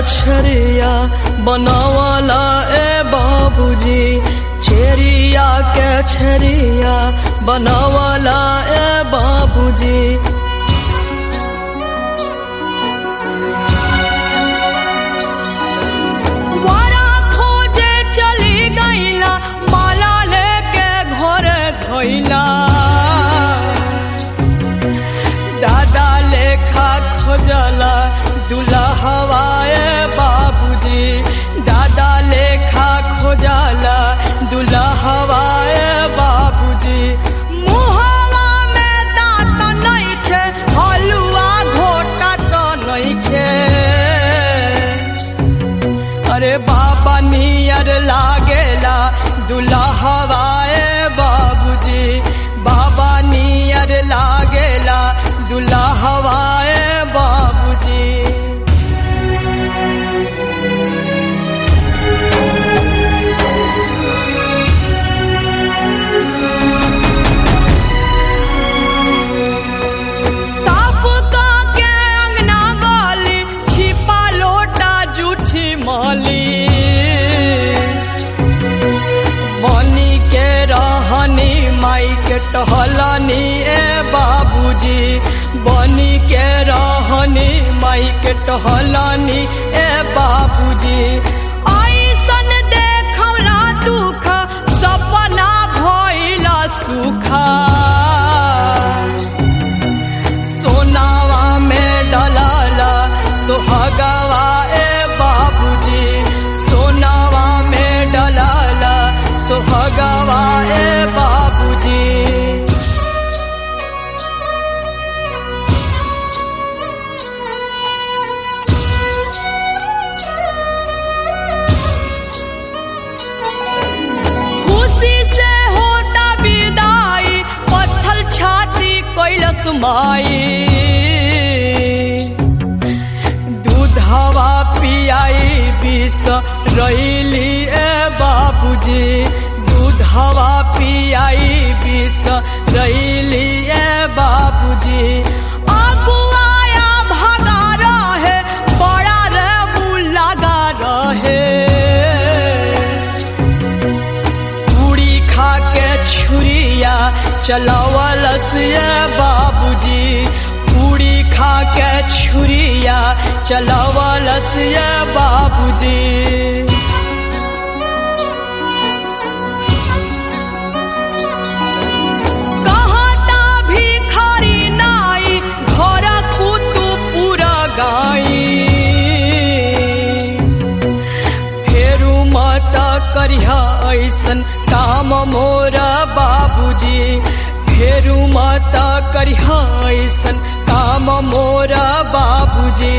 छरिया बनावाला ए बाबूजी छेरिया के छरिया बनावाला ए बाबूजी वारा खोजे चली गईला माला लेके घरे धोइला दादा लेखा खोजला दूल्हा हवाए बाबूजी दादा लेखा खोजला दूल्हा हवाए बाबूजी मुहवा में दांत नइखे हलुआ घोटा तो नइखे अरे बाबा नियर लागेला दूल्हा हवाए बाबूजी बाबा नियर लागेला दूल्हा हवाए बाबूजी साफ का के अंगना वाली छिपा लोटा जूठी माली बनी के रहनी माई के टहलनी ए बाबूजी बनी के रहनी माई के टहलनी ए बाबूजी ऐसन देखौला दुख सपना भइला सुखा सोनावा में डलाला सुहागावा ए बाबूजी सोनावा में डलाला सुहागावा ए बाबूजी खुशी से होता विदाई पत्थल छाती कैलस माई दूधवा पियाई विष रैली ए बाबूजी दूधवा पियाई विष रैली ए बाबूजी अगुआया भगा रहे बड़ा रे मुँह लगा रहे पूरी खा के छुरिया चलावलस ये बाबूजी पूरी खा के छुरिया चलावलस ये बाबूजी कहता भिखारी नाई घर कुतु पूरा गाई फेरू मत करिहा ऐसन काम मोरा बाबूजी फेरू मत करिहा ऐसन काम मोरा बाबूजी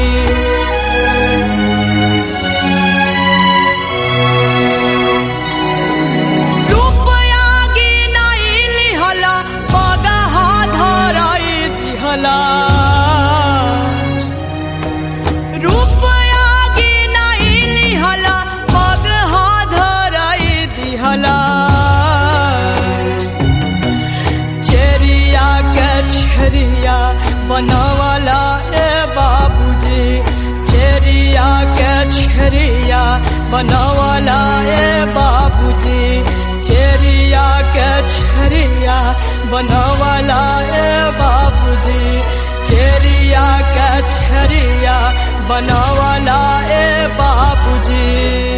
रुपया गिनाई लिहला पगहा धराई दिहला रुपया गिनाई लिहला पगहा धराई दिहला चेरिया के छरिया बनावाला ए बाबूजी चेरिया के छरिया बनावाला ए बाबूजी चेरिया के छरिया बनावाला ए बाबूजी चेरिया के छरिया बनावाला ए बाबूजी